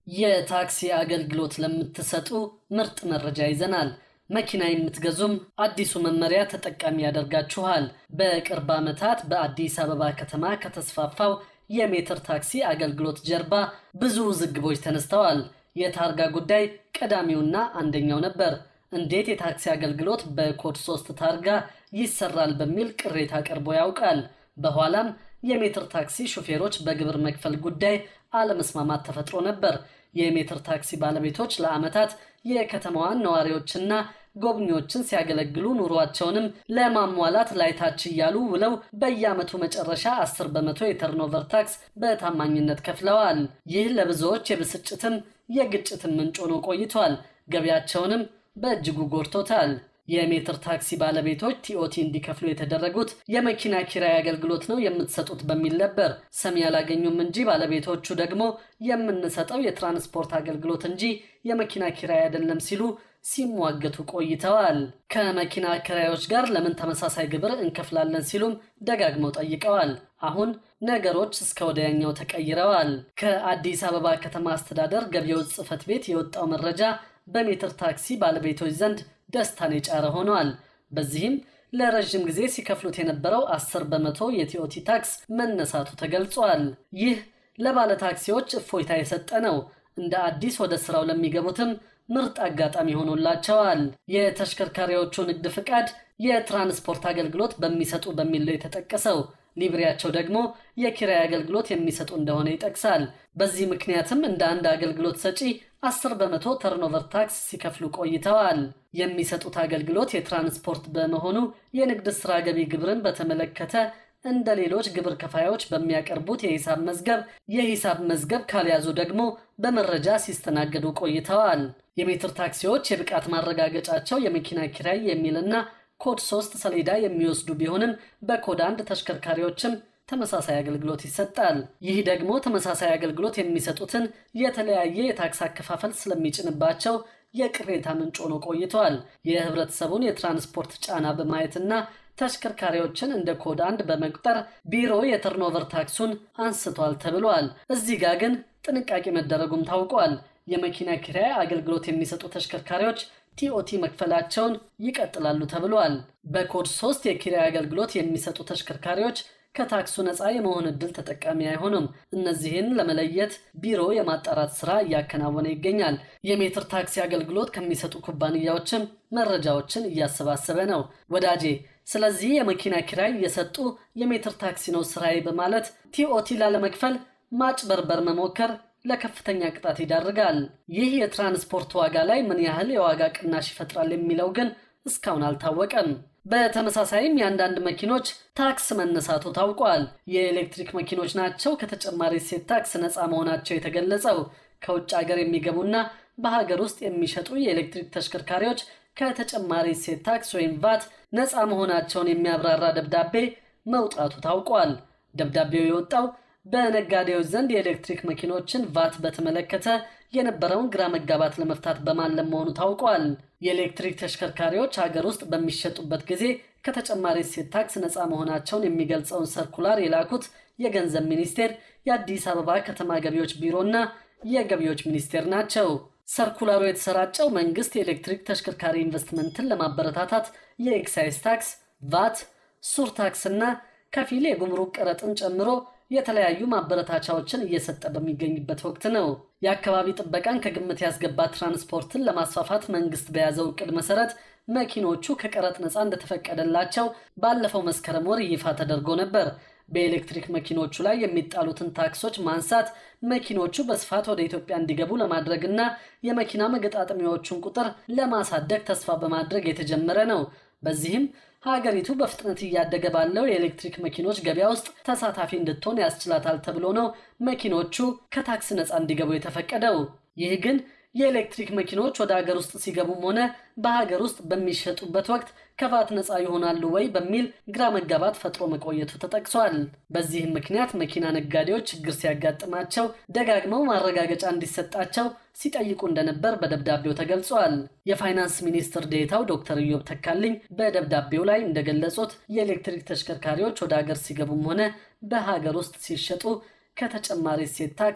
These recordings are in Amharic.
የታክሲ አገልግሎት ለምትሰጡ ምርጥ መረጃ ይዘናል። መኪና የምትገዙም አዲሱ መመሪያ ተጠቃሚ ያደርጋችኋል። በቅርብ ዓመታት በአዲስ አበባ ከተማ ከተስፋፋው የሜትር ታክሲ አገልግሎት ጀርባ ብዙ ውዝግቦች ተነስተዋል። የታርጋ ጉዳይ ቀዳሚውና አንደኛው ነበር። እንዴት የታክሲ አገልግሎት በኮድ ሶስት ታርጋ ይሰራል በሚል ቅሬታ ቀርቦ ያውቃል። በኋላም የሜትር ታክሲ ሹፌሮች በግብር መክፈል ጉዳይ አለመስማማት ተፈጥሮ ነበር። የሜትር ታክሲ ባለቤቶች ለዓመታት የከተማዋን ነዋሪዎችና ጎብኚዎችን ሲያገለግሉ ኑሯቸውንም ለማሟላት ላይታች እያሉ ውለው በየዓመቱ መጨረሻ 10 በመቶ የተርኖቨር ታክስ በታማኝነት ከፍለዋል። ይህ ለብዙዎች የብስጭትም የግጭትም ምንጭ ሆኖ ቆይቷል። ገቢያቸውንም በእጅጉ ጎድቶታል። የሜትር ታክሲ ባለቤቶች ቲኦቲ እንዲከፍሉ የተደረጉት የመኪና ኪራይ አገልግሎት ነው የምትሰጡት በሚል ነበር። ሰሚ ያላገኙም እንጂ ባለቤቶቹ ደግሞ የምንሰጠው የትራንስፖርት አገልግሎት እንጂ የመኪና ኪራይ አይደለም ሲሉ ሲሟገቱ ቆይተዋል። ከመኪና ኪራዮች ጋር ለምን ተመሳሳይ ግብር እንከፍላለን ሲሉም ደጋግመው ጠይቀዋል። አሁን ነገሮች እስከ ወዲያኛው ተቀይረዋል። ከአዲስ አበባ ከተማ አስተዳደር ገቢዎች ጽሕፈት ቤት የወጣው መረጃ በሜትር ታክሲ ባለቤቶች ዘንድ ደስታን የጫረ ሆኗል። በዚህም ለረዥም ጊዜ ሲከፍሉት የነበረው 10 በመቶ የቲኦቲ ታክስ መነሳቱ ተገልጿል። ይህ ለባለ ታክሲዎች እፎይታ የሰጠ ነው። እንደ አዲስ ወደ ስራው ለሚገቡትም ምርጥ አጋጣሚ ሆኖላቸዋል። የተሽከርካሪዎቹ ንግድ ፍቃድ የትራንስፖርት አገልግሎት በሚሰጡ በሚል ነው የተጠቀሰው። ሊብሬያቸው ደግሞ የኪራይ አገልግሎት የሚሰጡ እንደሆነ ይጠቅሳል። በዚህ ምክንያትም እንደ አንድ አገልግሎት ሰጪ 10 በመቶ ተርኖቨር ታክስ ሲከፍሉ ቆይተዋል። የሚሰጡት አገልግሎት የትራንስፖርት በመሆኑ የንግድ ሥራ ገቢ ግብርን በተመለከተ እንደ ሌሎች ግብር ከፋዮች በሚያቀርቡት የሂሳብ መዝገብ የሂሳብ መዝገብ ካልያዙ ደግሞ በመረጃ ሲስተናገዱ ቆይተዋል። የሜትር ታክሲዎች የብቃት ማረጋገጫቸው የመኪና ኪራይ የሚልና ኮድ 3 ሰሌዳ የሚወስዱ ቢሆንም በኮድ አንድ ተሽከርካሪዎችም ተመሳሳይ አገልግሎት ይሰጣል። ይህ ደግሞ ተመሳሳይ አገልግሎት የሚሰጡትን የተለያየ የታክስ አከፋፈል ስለሚጭንባቸው የቅሬታ ምንጭ ሆኖ ቆይተዋል። የህብረተሰቡን የትራንስፖርት ጫና በማየትና ተሽከርካሪዎችን እንደ ኮድ አንድ በመቁጠር ቢሮ የተርኖቨር ታክሱን አንስቷል ተብሏል። እዚህ ጋር ግን ጥንቃቄ መደረጉም ታውቋል። የመኪና ኪራይ አገልግሎት የሚሰጡ ተሽከርካሪዎች ቲኦቲ መክፈላቸውን ይቀጥላሉ ተብሏል። በኮድ 3 የኪራይ አገልግሎት የሚሰጡ ተሽከርካሪዎች ከታክሱ ነፃ የመሆን ዕድል ተጠቃሚ አይሆኑም። እነዚህን ለመለየት ቢሮ የማጣራት ስራ እያከናወነ ይገኛል። የሜትር ታክሲ አገልግሎት ከሚሰጡ ኩባንያዎችም መረጃዎችን እያሰባሰበ ነው። ወዳጄ ስለዚህ የመኪና ኪራይ እየሰጡ የሜትር ታክሲ ነው ስራዬ በማለት ቲኦቲ ላለመክፈል ማጭበርበር መሞከር ለከፍተኛ ቅጣት ይዳርጋል። ይህ የትራንስፖርት ዋጋ ላይ ምን ያህል የዋጋ ቅናሽ ይፈጥራል የሚለው ግን እስካሁን አልታወቀም። በተመሳሳይም የአንዳንድ መኪኖች ታክስ መነሳቱ ታውቋል። የኤሌክትሪክ መኪኖች ናቸው ከተጨማሪ እሴት ታክስ ነፃ መሆናቸው የተገለጸው። ከውጭ ሀገር የሚገቡና በሀገር ውስጥ የሚሸጡ የኤሌክትሪክ ተሽከርካሪዎች ከተጨማሪ እሴት ታክስ ወይም ቫት ነፃ መሆናቸውን የሚያብራራ ደብዳቤ መውጣቱ ታውቋል። ደብዳቤው የወጣው በነጋዴዎች ዘንድ የኤሌክትሪክ መኪኖችን ቫት በተመለከተ የነበረውን ግራ መጋባት ለመፍታት በማለም መሆኑ ታውቋል። የኤሌክትሪክ ተሽከርካሪዎች ሀገር ውስጥ በሚሸጡበት ጊዜ ከተጨማሪ እሴት ታክስ ነፃ መሆናቸውን የሚገልጸውን ሰርኩላር የላኩት የገንዘብ ሚኒስቴር፣ የአዲስ አበባ ከተማ ገቢዎች ቢሮና የገቢዎች ሚኒስቴር ናቸው። ሰርኩላሩ የተሰራጨው መንግስት የኤሌክትሪክ ተሽከርካሪ ኢንቨስትመንትን ለማበረታታት የኤክሳይዝ ታክስ፣ ቫት፣ ሱር ታክስና ከፊል የጉምሩክ ቀረጥን ጨምሮ የተለያዩ ማበረታቻዎችን እየሰጠ በሚገኝበት ወቅት ነው። የአካባቢ ጥበቃን ከግምት ያስገባ ትራንስፖርትን ለማስፋፋት መንግስት በያዘው እቅድ መሰረት መኪኖቹ ከቀረጥ ነፃ እንደተፈቀደላቸው ባለፈው መስከረም ወር ይፋ ተደርጎ ነበር። በኤሌክትሪክ መኪኖቹ ላይ የሚጣሉትን ታክሶች ማንሳት መኪኖቹ በስፋት ወደ ኢትዮጵያ እንዲገቡ ለማድረግና የመኪና መገጣጠሚያዎቹን ቁጥር ለማሳደግ ተስፋ በማድረግ የተጀመረ ነው። በዚህም ሀገሪቱ በፍጥነት እያደገ ባለው የኤሌክትሪክ መኪኖች ገበያ ውስጥ ተሳታፊ እንድትሆን ያስችላታል ተብሎ ነው መኪኖቹ ከታክስ ነፃ እንዲገቡ የተፈቀደው። ይህ ግን የኤሌክትሪክ መኪኖች ወደ ሀገር ውስጥ ሲገቡም ሆነ በሀገር ውስጥ በሚሸጡበት ወቅት ከቫት ነፃ ይሆናሉ ወይ በሚል ግራ መጋባት ፈጥሮ መቆየቱ ተጠቅሷል። በዚህም ምክንያት መኪና ነጋዴዎች ችግር ሲያጋጥማቸው ደጋግመው ማረጋገጫ እንዲሰጣቸው ሲጠይቁ እንደነበር በደብዳቤው ተገልጿል። የፋይናንስ ሚኒስትር ዴታው ዶክተር ኢዮብ ተካልኝ በደብዳቤው ላይ እንደገለጹት የኤሌክትሪክ ተሽከርካሪዎች ወደ ሀገር ሲገቡም ሆነ በሀገር ውስጥ ሲሸጡ ከተጨማሪ እሴት ታክስ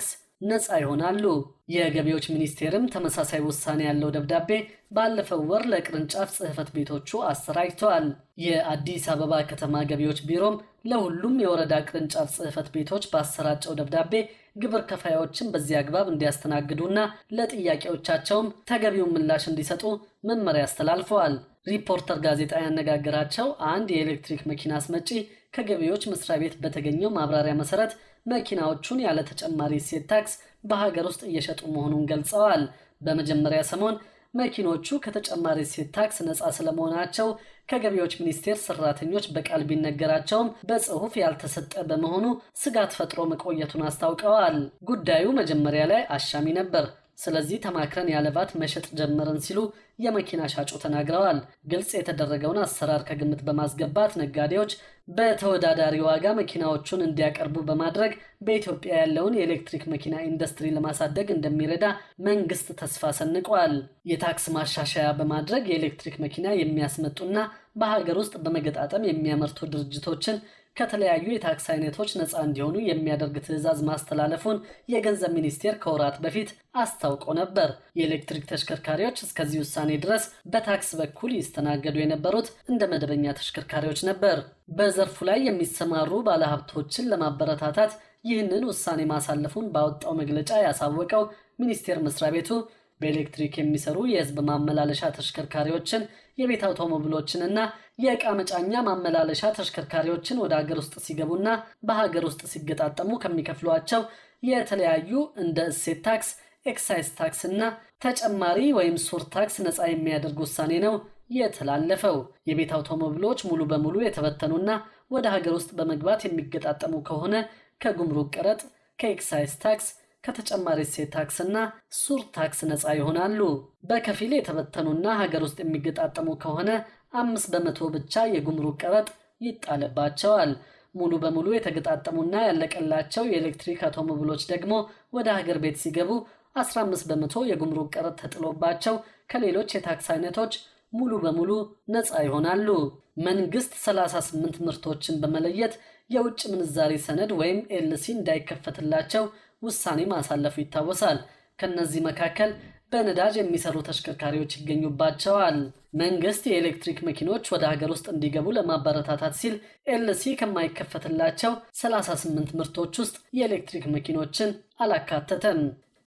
ነፃ ይሆናሉ። የገቢዎች ሚኒስቴርም ተመሳሳይ ውሳኔ ያለው ደብዳቤ ባለፈው ወር ለቅርንጫፍ ጽሕፈት ቤቶቹ አሰራጭተዋል። የአዲስ አበባ ከተማ ገቢዎች ቢሮም ለሁሉም የወረዳ ቅርንጫፍ ጽሕፈት ቤቶች ባሰራጨው ደብዳቤ ግብር ከፋዮችን በዚህ አግባብ እንዲያስተናግዱና ለጥያቄዎቻቸውም ተገቢውን ምላሽ እንዲሰጡ መመሪያ አስተላልፈዋል። ሪፖርተር ጋዜጣ ያነጋገራቸው አንድ የኤሌክትሪክ መኪና አስመጪ ከገቢዎች መስሪያ ቤት በተገኘው ማብራሪያ መሰረት መኪናዎቹን ያለ ተጨማሪ እሴት ታክስ በሀገር ውስጥ እየሸጡ መሆኑን ገልጸዋል። በመጀመሪያ ሰሞን መኪኖቹ ከተጨማሪ እሴት ታክስ ነፃ ስለመሆናቸው ከገቢዎች ሚኒስቴር ሰራተኞች በቃል ቢነገራቸውም በጽሑፍ ያልተሰጠ በመሆኑ ስጋት ፈጥሮ መቆየቱን አስታውቀዋል። ጉዳዩ መጀመሪያ ላይ አሻሚ ነበር። ስለዚህ ተማክረን ያለባት መሸጥ ጀመርን ሲሉ የመኪና ሻጩ ተናግረዋል። ግልጽ የተደረገውን አሰራር ከግምት በማስገባት ነጋዴዎች በተወዳዳሪ ዋጋ መኪናዎቹን እንዲያቀርቡ በማድረግ በኢትዮጵያ ያለውን የኤሌክትሪክ መኪና ኢንዱስትሪ ለማሳደግ እንደሚረዳ መንግስት ተስፋ ሰንቋል። የታክስ ማሻሻያ በማድረግ የኤሌክትሪክ መኪና የሚያስመጡና በሀገር ውስጥ በመገጣጠም የሚያመርቱ ድርጅቶችን ከተለያዩ የታክስ አይነቶች ነፃ እንዲሆኑ የሚያደርግ ትዕዛዝ ማስተላለፉን የገንዘብ ሚኒስቴር ከወራት በፊት አስታውቆ ነበር። የኤሌክትሪክ ተሽከርካሪዎች እስከዚህ ውሳኔ ድረስ በታክስ በኩል ይስተናገዱ የነበሩት እንደ መደበኛ ተሽከርካሪዎች ነበር። በዘርፉ ላይ የሚሰማሩ ባለሀብቶችን ለማበረታታት ይህንን ውሳኔ ማሳለፉን ባወጣው መግለጫ ያሳወቀው ሚኒስቴር መስሪያ ቤቱ በኤሌክትሪክ የሚሰሩ የሕዝብ ማመላለሻ ተሽከርካሪዎችን የቤት አውቶሞቢሎችንና የዕቃ መጫኛ ማመላለሻ ተሽከርካሪዎችን ወደ ሀገር ውስጥ ሲገቡና በሀገር ውስጥ ሲገጣጠሙ ከሚከፍሏቸው የተለያዩ እንደ እሴት ታክስ፣ ኤክሳይዝ ታክስ እና ተጨማሪ ወይም ሱር ታክስ ነፃ የሚያደርግ ውሳኔ ነው የተላለፈው። የቤት አውቶሞቢሎች ሙሉ በሙሉ የተበተኑና ወደ ሀገር ውስጥ በመግባት የሚገጣጠሙ ከሆነ ከጉምሩክ ቀረጥ፣ ከኤክሳይዝ ታክስ ከተጨማሪ እሴት ታክስና ሱር ታክስ ነፃ ይሆናሉ። በከፊል የተበተኑና ሀገር ውስጥ የሚገጣጠሙ ከሆነ አምስት በመቶ ብቻ የጉምሩክ ቀረጥ ይጣልባቸዋል። ሙሉ በሙሉ የተገጣጠሙና ያለቀላቸው የኤሌክትሪክ አውቶሞቢሎች ደግሞ ወደ ሀገር ቤት ሲገቡ 15 በመቶ የጉምሩክ ቀረጥ ተጥሎባቸው ከሌሎች የታክስ አይነቶች ሙሉ በሙሉ ነፃ ይሆናሉ። መንግስት 38 ምርቶችን በመለየት የውጭ ምንዛሬ ሰነድ ወይም ኤልሲ እንዳይከፈትላቸው ውሳኔ ማሳለፉ ይታወሳል። ከነዚህ መካከል በነዳጅ የሚሰሩ ተሽከርካሪዎች ይገኙባቸዋል። መንግስት የኤሌክትሪክ መኪኖች ወደ ሀገር ውስጥ እንዲገቡ ለማበረታታት ሲል ኤልሲ ከማይከፈትላቸው 38 ምርቶች ውስጥ የኤሌክትሪክ መኪኖችን አላካተተም።